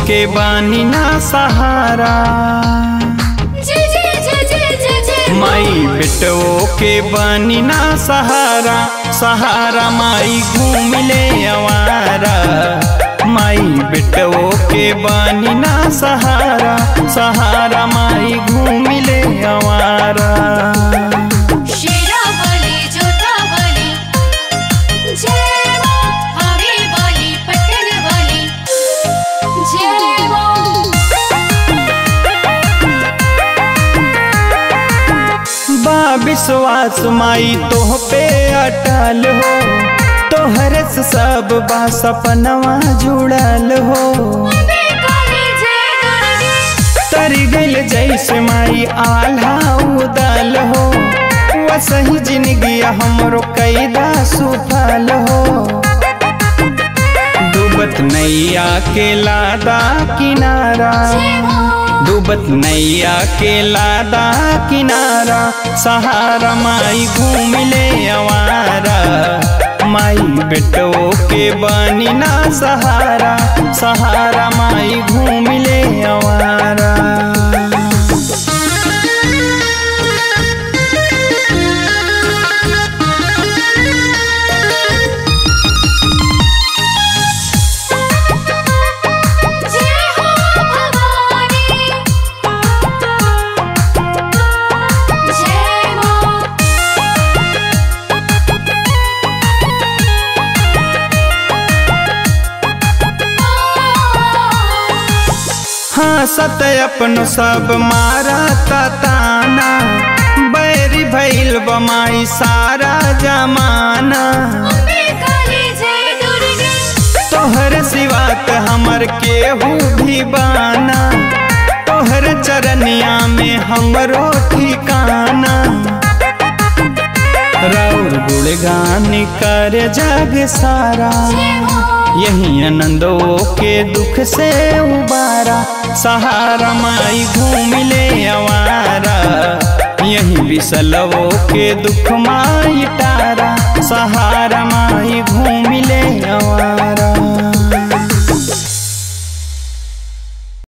के बानी ना सहारा जय जय जय जय जय जय माई बेटो के बानी ना सहारा सहारा माई घूम ले अवारा माई बेटो के बानी ना सहारा सहारा माई घूम ले अवारा शेरा वाली जोधा वाली जय मां हवे वाली पटन वाली जय मां बा विश्वास माई तोह पे अटल हो तोहरे से सब बा सपनवा जुड़ल हो अबे काली जय दुर्गे तरी गइल जैसे माई आल्हा उदल हो वसही जिंदगी हमरो कैदा सुफल हो डूबत नैया के लादा किनारा जय मां डूबत नैया के लादा किनारा सहारा माई घूम ले अवारा माई बेटो के बानी ना सहारा सहारा माई घूम ले अवारा जय हो भवानी जय मां हाँ सत अपन सब मारा ताना बैरी भैल बमाई सारा जमाना अबे काली जय दुर्गे तोहर सिवात हमर केहू भी बाना तोहर चरनिया में हमरो ठिकाना राउर गुणगान कर जग सारा यही आनंदो के दुख से उबारा सहारा माई घूम ले अवारा यही बिसलवो के दुख माई टारा सहारा माई घूम ले अवारा